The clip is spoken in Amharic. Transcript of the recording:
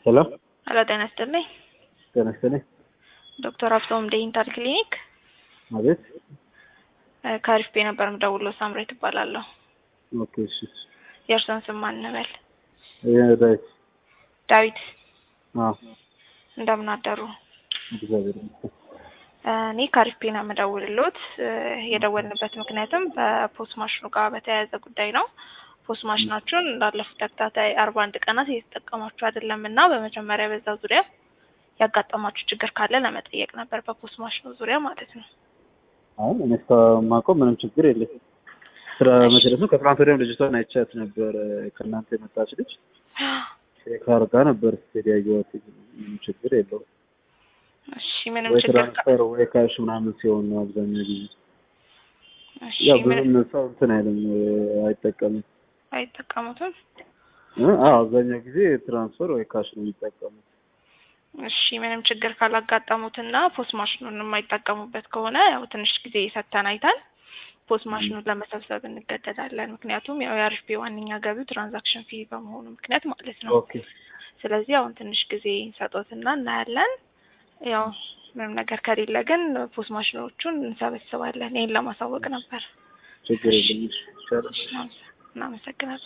ሄሎ ሄሎ ጤና ይስጥልኝ። ጤና ይስጥልኝ። ዶክተር አብቶም ዴንታል ክሊኒክ አቤት። እ ከአሪፍ ቤ ነበር የምደውለው። ሳምሬ ትባላለሁ። ኦኬ እሺ። የእርሶን ስም ማን እንበል? ይሄ ዳዊት። ዳዊት አዎ እንደምን አደሩ? እግዚአብሔር ይመስገን። እ እኔ ከአሪፍ ቤ ነው የምደውልሎት። እ የደወልንበት ምክንያትም በፖስት ማሽኑ ጋር በተያያዘ ጉዳይ ነው። ፖስት ማሽናችሁን ላለፉት ተከታታይ አርባ አንድ ቀናት እየተጠቀማችሁ አይደለም እና በመጀመሪያ በዛ ዙሪያ ያጋጠማችሁ ችግር ካለ ለመጠየቅ ነበር፣ በፖስት ማሽኑ ዙሪያ ማለት ነው። አሁን እኔ እስከማውቀው ምንም ችግር የለም። ስራ መሰረት ነው። ከትናንት ወዲያም ልጅቷን አይቻት ነበር። ከእናንተ የመጣች ልጅ ቼክ አድርጋ ነበር ስትሄድ ያየኋት። ምንም ችግር የለውም። እሺ ምንም ወይ ችግር ካ- ትራንስፈር ወይ ካሽ ምናምን ሲሆን ነው አብዛኛው ጊዜ። እሺ ያው ምንም ብዙም ሰው እንትን አይልም አይጠቀምም። አይጠቀሙትም። እ አዎ አብዛኛው ጊዜ ትራንስፈር ወይ ካሽ ነው የሚጠቀሙት። እሺ ምንም ችግር ካላጋጠሙትና ፖስት ማሽኑን የማይጠቀሙበት ከሆነ ያው ትንሽ ጊዜ ሰጥተን አይተን ፖስት ማሽኑን ለመሰብሰብ እንገደዳለን። ምክንያቱም ያው የአሪፍ ቤ ዋነኛ ገቢው ትራንዛክሽን ፊ በመሆኑ ምክንያት ማለት ነው። ኦኬ ስለዚህ አሁን ትንሽ ጊዜ እንሰጦትና እናያለን። ያው ምንም ነገር ከሌለ ግን ፖስት ማሽኖቹን እንሰበስባለን። ይህን ለማሳወቅ ነበር። ችግር የለም። ይቻላል። እናመሰግናለን።